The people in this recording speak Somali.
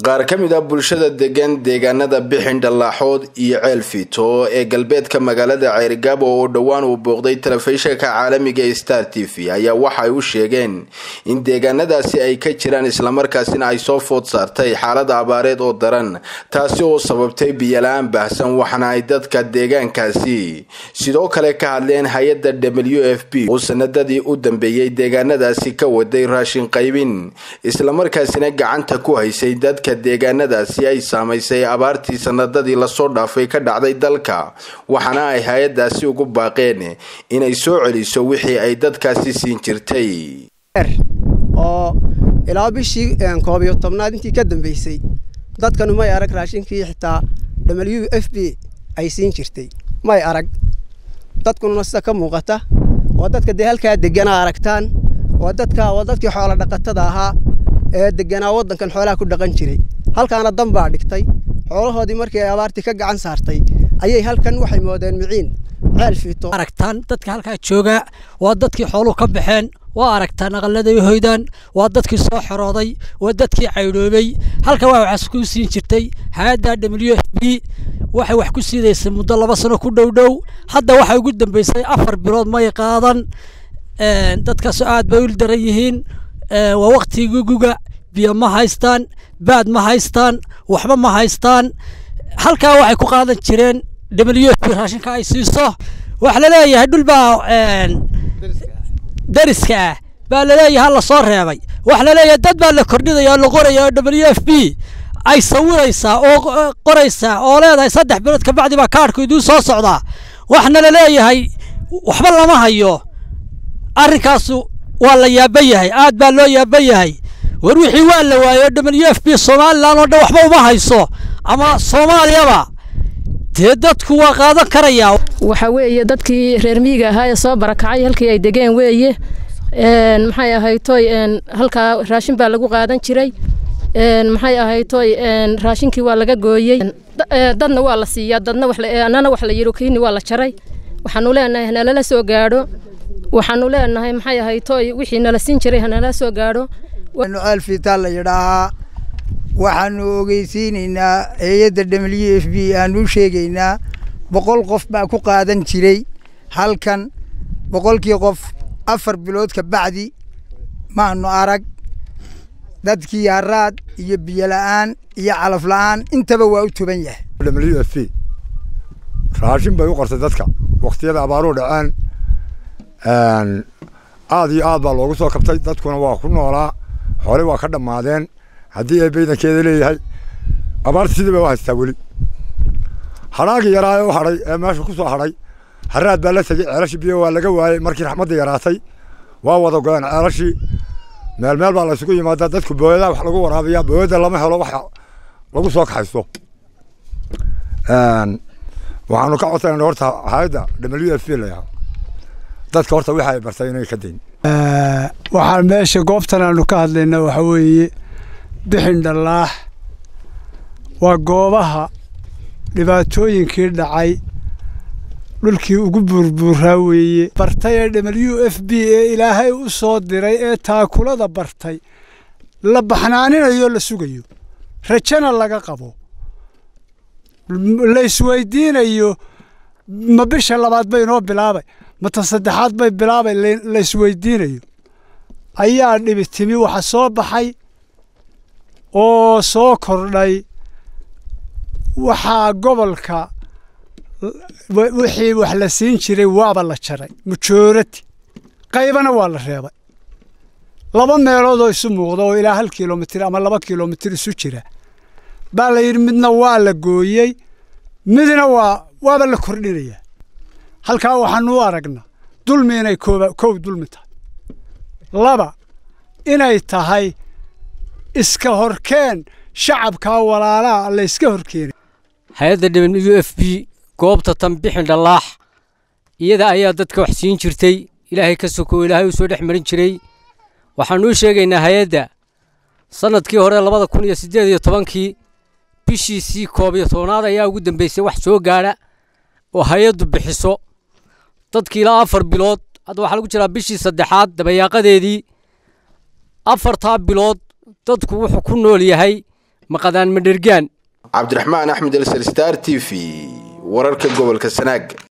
qaar ka mid ah bulshada degan deegaanada bixin dhallaaxood iyo ceel fiito ee galbeedka magaalada ceerigaabo oo dhowaan uu booqday telefishinka caalamiga ee star t v ayaa waxa ay u sheegeen in deegaanadaasi ay ka jiraan islamarkaasina ay soo food saartay xaalada abaareed oo daran taasi oo sababtay biyola-aan baahsan waxaana ay dadka deegaankaasi sidoo kale ka hadleen hay-adda w f b oo sanadadii u dambeeyey deegaanadaasi ka waday raashin qaybin islamarkaasina gacanta ku haysay dadka deegaanadaasi ay saamaysay abaartii sanadadii lasoo dhaafay ka dhacday dalka waxaana ay hay-adaasi ugu baaqeen inay soo celiso wixii ay dadkaasi siin jirtay oo ilaa bishii koob iyo tobnaad intii ka dambeysay dadkanu may arag raashinkii xitaa w f b ay siin jirtay may arag dadkununa sida ka muuqata waa dadka dee halkaa deganaa aragtaan waa dadka waa dadkii xoola dhaqatada ahaa ee deganaa waddankan xoolaha ku dhaqan jiray halkaana dan baa dhigtay xoolahoodii markii ay abaartii ka gacan saartay ayay halkan waxay moodeen miciin ceel fiito aragtaan dadka halkaa jooga waa dadkii xooluhu ka baxeen waa aragtaan aqaladay hoydaan waa dadkii soo xorooday waa dadkii caydhoobay halka waa waxaas ku siin jirtay hay-adda w f b waxay wax ku siidaysay muddo laba sano ku dhow dhow hadda waxay ugu dambeysay afar bilood may qaadan dadkaasoo aad bay u daran yihiin waa waktigii guga biyo ma haystaan baad ma haystaan waxba ma haystaan halkaa waxay ku qaadan jireen w f b raashinka ay siiso waxa laleeyahay dhul baa dariska ah baa laleeyahay hala soo reebay waxa laleeyahay dad baa la kordhinaya oo la qoraya oo w f b ay sawiraysaa oo qoraysaa oo leedahay saddex bilood kabacdi baa kaadhku iduu soo socdaa waxna laleeyahay waxba lama hayo arrinkaasu waa la yaaban yahay aad baa loo yaaban yahay war wixii waa la waayo w f b somalilan oo dhan waxba uma hayso ama soomaaliyaba dee dadku waa qaadan karayaa waxa weeye dadkii reer miyiga ahaa ee soo barakacay halkii ay degeen weeye maxay ahaytoy halkaa raashin baa lagu qaadan jiray maxay ahaytoy raashinkii waa laga gooyey dadna waa la siiyaa dadna annana wax la yidhi kiini waa la jaray waxaanu leenahay hanalala soo gaadho waxaanu leenahay maxay ahaytoy wixii nala siin jiray hanala soo gaadho ceel fiitaa la yidhaahaa waxaanu ogeysiinaynaa hay-adda w f b aanu u sheegaynaa boqol qof baa ku qaadan jiray halkan boqolkii qof afar bilood ka bacdi maanu arag dadkii haraad iyo biyo la'aan iyo calaf la'aan intaba waa u tuban yahay w f b raashin bay u qortay dadka waktiyada abaaruhu dhaceen aad iyo aad baa loogu soo kabtay dadkuna waa ku noolaa hore waa ka dhammaadeen haddii ay baydankeeda leeyahay abaarta sidii bay u haystaa weli hadhaagii yaraa ee u hadhay ee meesha ku soo hadhay haraad baa la tegey ceelashii biyo waa laga waayey markii raxmadda yaraatay waa wada goyeen ceelashii meel meel baa la isugu yimaadaa dadku booyadaa wax lagu waraabiyaa booyada lama helo wax lagu soo kaxaysto waxaanu ka codsanayna horta hay-adda w f b layaha dadka horta waxa ay bartay inay ka dayn waxaan meesha goobtan aanu ka hadlayna waxa weeye bixin dhallaax waa goobaha dhibaatooyinkii dhacay dhulkii ugu buurbuuraa weeye bartay ee w f b ee ilaahay u soo diray ee taakulada bartay la baxnaaninayo la sugayo rajana laga qabo la isweydiinayo ma bisha labaad bay inoo bilaabay mata saddexaad bay bilaabay la isweydiinayo ayaa dhibi timi waxa soo baxay oo soo kordhay waxaa gobolka wixii wax la siin jiray waaba la jaray mujoorati qaybana waa la reebay laba meelood oo isu muuqda oo ilaa hal kilomitir ama laba kilomitir isu jira baa la yidhi midna waa la gooyey midna waa waaba la kordhinayaa halkaa waxaanu u aragnaa dulmi inay kooba kow dulmi tahay laba inay tahay iska horkeen shacabkaa walaalaha la iska horkeenay hay-adda w f b goobta tan bixin dhallaax iyada ayaa dadka wax siin jirtay ilaahay ka soko ilaahay u soo dhex marin jiray waxaanu u sheegaynaa hay-adda sannadkii hore labada kun iyo siddeed iyo tobankii bishiisii koob iyo tobnaad ayaa ugu dambeysay wax soo gaadha oo hay-addu bixiso dadkii ilaa afar bilood hadda waxaa lagu jiraa bishii saddexaad dabayaaqadeedii afartaa bilood dadku wuxuu ku nool yahay maqadaan madhergaan cabdiraxmaan axmed elsar star t v wararka gobolka sanaag